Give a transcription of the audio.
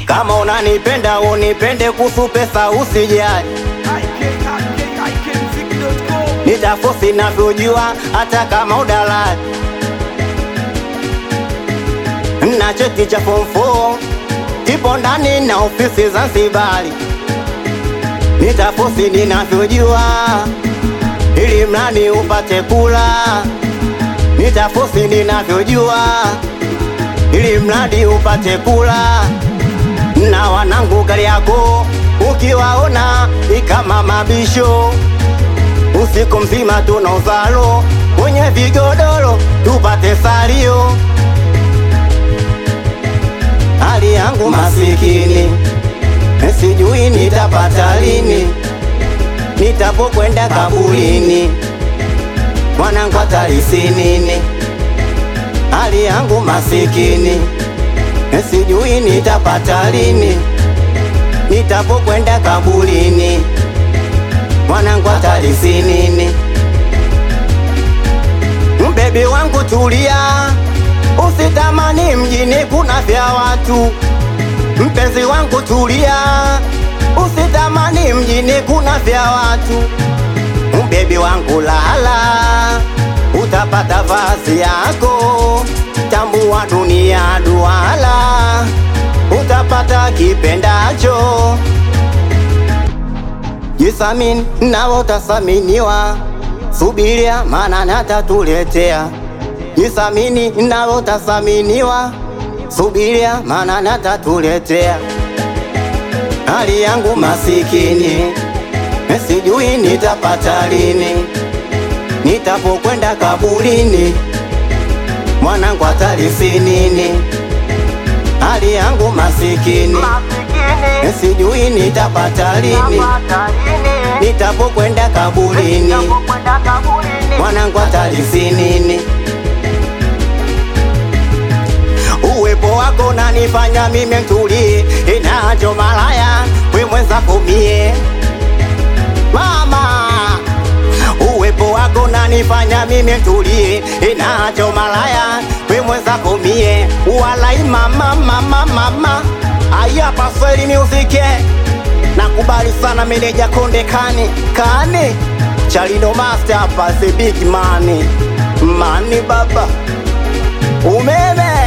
Kama unanipenda unipende, kuhusu pesa usijali, nitafosi navyojua, hata kama udalali na cheti cha form 4 kipo ndani na ofisi Zanzibari, nitafosi ninavyojua, ili mradi upate kula, nitafosi ninavyojua, ili mradi upate kula na wanangu gari yako ukiwaona ikama mabisho, usiku mzima tuna uzalo kwenye vigodoro tupate salio. Hali yangu masikini, sijui nitapata lini, nitapokwenda kaburini, mwanangu atalisi nini? Hali yangu masikini sijui nitapata lini, nitapokwenda kaburini, mwanangu atalisi nini? Mbebi wangu tulia, usitamani mjini kuna vya watu. Mpenzi wangu tulia, usitamani mjini kuna vya watu. Mbebi wangu lala, utapata vazi yako tambua dunia duala, utapata kipendacho. Jisamini nawe utasaminiwa, subiria maana natatuletea. Jisamini nawe utasaminiwa, subiria maana natatuletea. Hali yangu masikini, sijui nitapata lini, nitapokwenda kaburini mwanangu atalisi nini? Hali yangu masikini, sijui nitapata lini, nitapokwenda kaburini, mwanangu atalisi nini? Uwepo wako nanifanya mimi mtulie, inacho malaya we mwenzako mie mama uwepo wako nanifanya mimi mtulie, inacho malaya we mwenzako mie walai mama mama mama aya pasweli music nakubali sana meneja Konde kani kani Chalino master hapa the big money mani baba umeme